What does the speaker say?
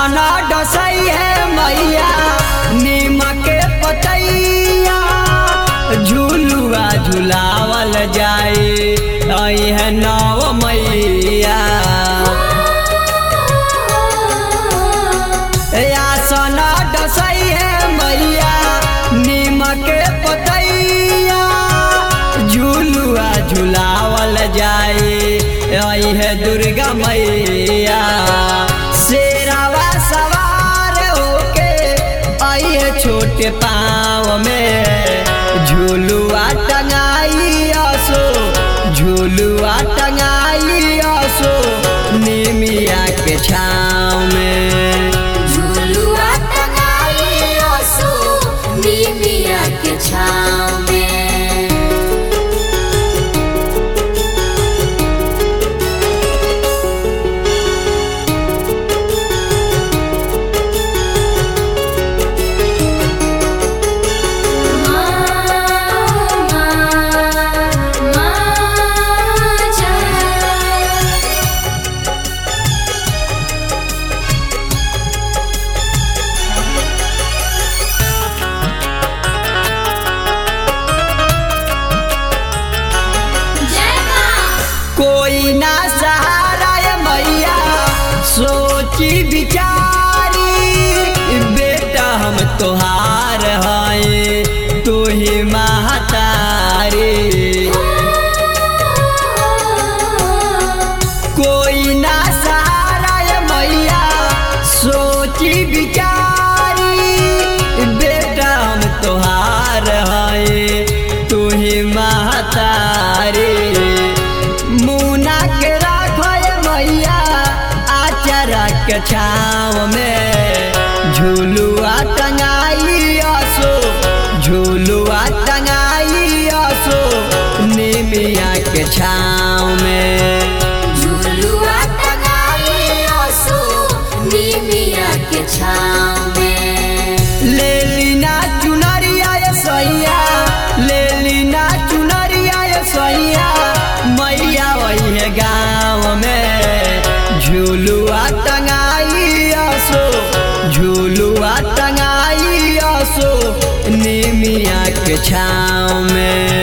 आसना डसई है मैया नीम के पतैया झूलुआ झुलावल जाए आई है नव मैया आसना डसई है मैया नीम के पतैया झूलुआ झुलावल जाए आई है दुर्गा मैया शेरावा सवार होके आई है छोटे पाँव में झूलुआ टंगाई आसो झूलुआ टंगाई आसो निमिया के छाँव में झुलुआ टंगाई ओसो नीमिया के छाँव में कोई ना सहारा है मैया सोची विचारी बेटा हम तोहार हैं तू ही महतारी कोई ना सहारा है मैया सोची विचारी बेटा हम तोहार हैं तू ही महतारी मुना के राखो ये मैया आचरा के छाँव में झूलुआ टंगाई आसो झूलुआ टंगाई आसो निमिया के छाँव में झुलुआ टंगाई ओसो नीमिया के छाँव में ले लीना चुनरिया ये सैया ले लीना चुनरिया ये सैया मैया वही है गाँव में झूलुआ टंगाई आसो झूलुआ टंगाई आसो निमिया के छाँव में